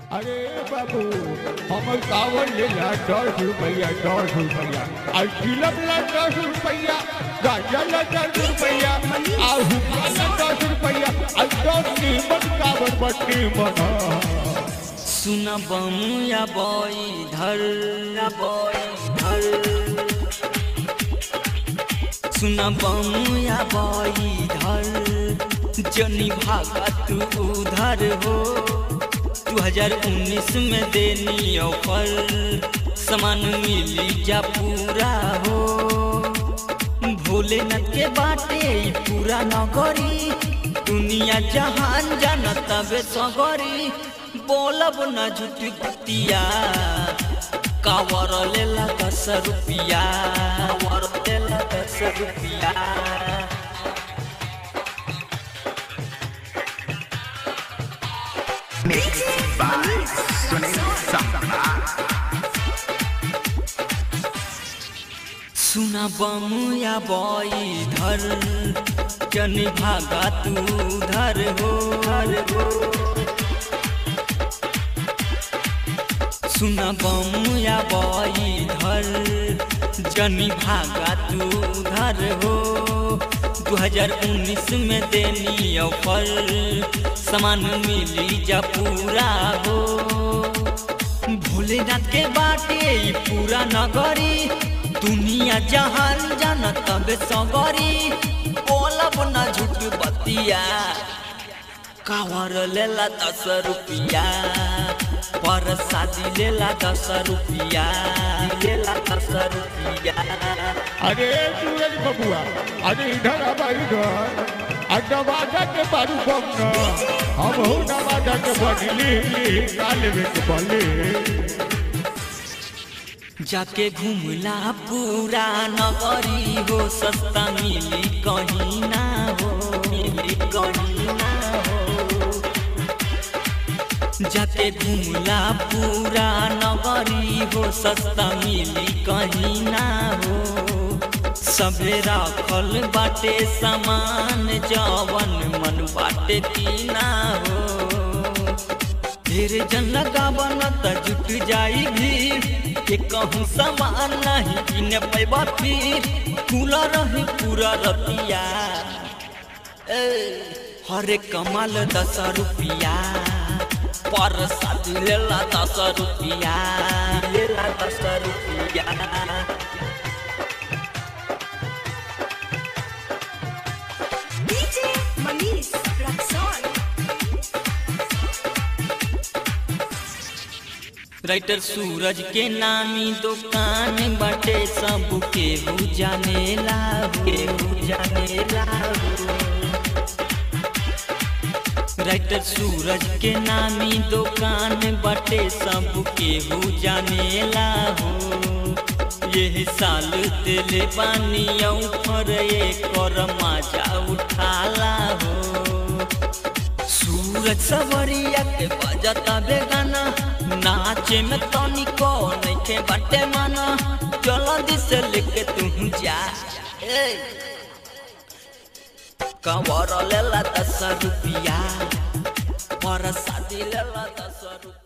अरे बाबू हमर कावर ले ला दस रुपया दस रुपया और चिलम ला दस रुपया गांजा ला दस रुपया और हुक्का ला दस रुपया और दस नीमन कावर बट्टी बना सुन बमुया बई धर बई धर सुन बमुया बई धर जनी भागा तू उधर हो 2019 में देनी ऑफर सामान मिली जा पूरा हो भोलेनाथ के बाटे ई पूरा नगरी दुनिया जहान जानत बे सगरी बोलब न झूठ बतिया कावर लेला दस रुपिया कावर लेला दस रुपिया Mixed by Sunil Samrat. सुना बमुया बई धर जनी भागा तू धर हो धर हो सुना बमुया बई धर जनी भागा तू धर हो 2019 में देनी ऑफर सामान मिली जा पूरा हो भोलेनाथ के बाटे ई पूरा नगरी दुनिया जहान जानत बे सगरी बोलब न झूठ बतिया कावर लेला दस रुपिया पर शादी लेला दस रुपिया लेला दस रुपिया अरे सूरज बबुआ अरे इधर अब इधर आ नवाजा के बारू बम न हम हो नवाजा के बदली काले में के बले जाके घूमला पूरा नगरी हो सस्ता मिली कहीं ना हो मिली कहीं ना हो जाके घूमला पूरा नगरी हो सस्ता मिली कहीं ना हो सबे राखल बाटे सामान जवन मन बाटे की ना हो ढेर जन लगावन त जुट जाई भीड़ के कहूँ सामान नहीं किने पैबा फिर खुला रही पूरा रतिया ए, हरे कमाल दस रुपिया पर शादी लेला दस रुपिया लेला दस रुपिया DJ Manish Raxon. Writer Suraj के नामी दुकान बटे सब केहू जानेला केहू जानेला राइटर सूरज के नामी दुकान बटे सब केहू जानेला हो यही साल तेले पानी पर कर मजा उठाला हो सूरज सवरिया के बजता बेगाना नाचे में तनिको नइखे बाटे माना जल्दी से लेके तू जा ए कंवर लेला दस रुपिया पर शादी लेला दस रुपिया